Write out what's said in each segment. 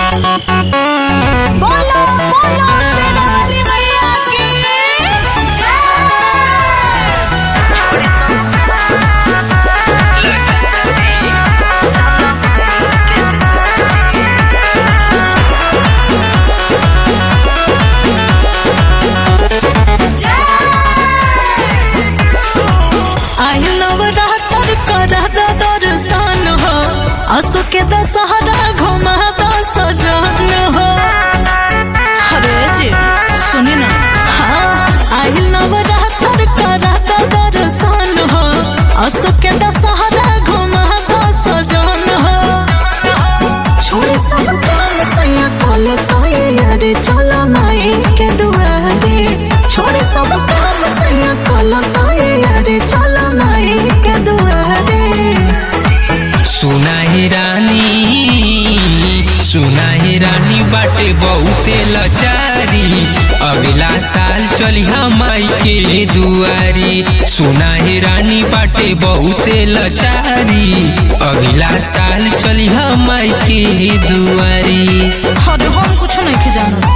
बोलो बोलो शेरावाली मैया की आई नवरात्र करा द दर्शन हो असो के दशहरा घुमा द सजन हो अरे जी सुनी ना हाँ आई नवरात्र करा द दर्शन हो असो के दशहरा घुमा द सजन हो छोड़े सब काम सैया कोले कोई अरे चलो माई के दुआरे छोड़े सब काम सैया कोले कोई अरे चलो माई के दुआरे सुना ही रानी सुना ही रानी बाटे बहुते लचारी अगला साल चली माई के दुआरी सुना ही रानी बाटे बहुते लचारी अगला साल चली माई के दुआरी अरे हम कुछ नहीं के जाना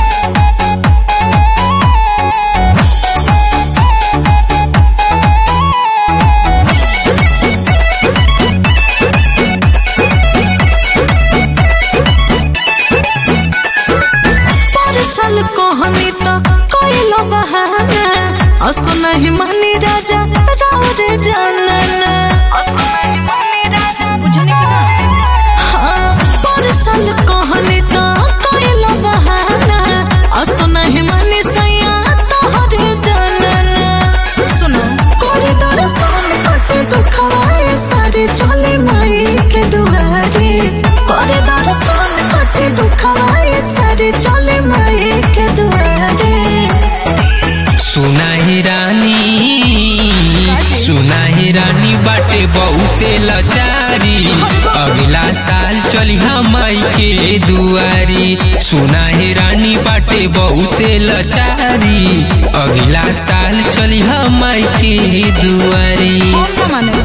परसल कहनी तो कोइलो बहाना असो नहीं मानी राजा राव रे जानना बुझनी कि ना? हाँ, परसल कहनी तो कोइलो बहाना असो नहीं मानी सैया तोहरे जानना सुनो कोरी दर्शन कटे दुखवाए सारे चले माई के दुआरे कोरी दर्शन कटे दुखवाए सारे चले माई के दुआरे सुना ही रानी सुना ही रानी बाटे बहुते लचारी अगला साल चली माई के दुआरी सुना ही रानी बाटे बहुते लचारी अगला साल चली माई के दुआरी कौन ना माने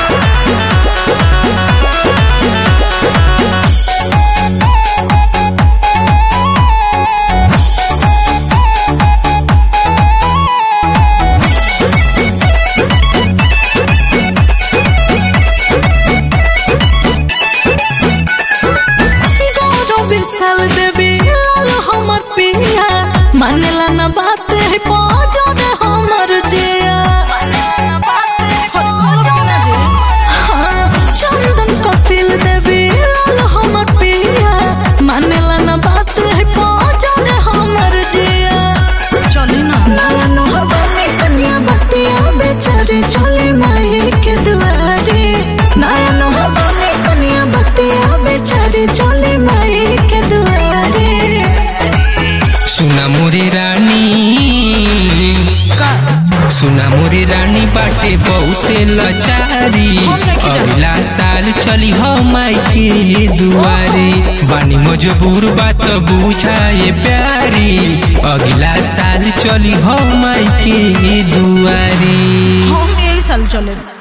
गौरव विशाल देवी लाल हमर पिया मानेला न बात है पाजर हमर जिया हाँ, चंदन कपिल देवी लाल हमर पिया मानेला न बात है पाजर हमर जिया चली ना नाला नहर बने कन्या बतिया बेचारे चले माई के दुआरे नया नहर बने कन्या बतिया बेचारे चले माई के दुआरे सुना मोरी रानी का सुना मोरी रानी बाटे बहुते लचारी हम नहीं जाना। अगला साल चली माई के दुआरे बानी मजबूर बात बुझाए प्यारी अगला साल चली माई के दुआरे हम यही साल चले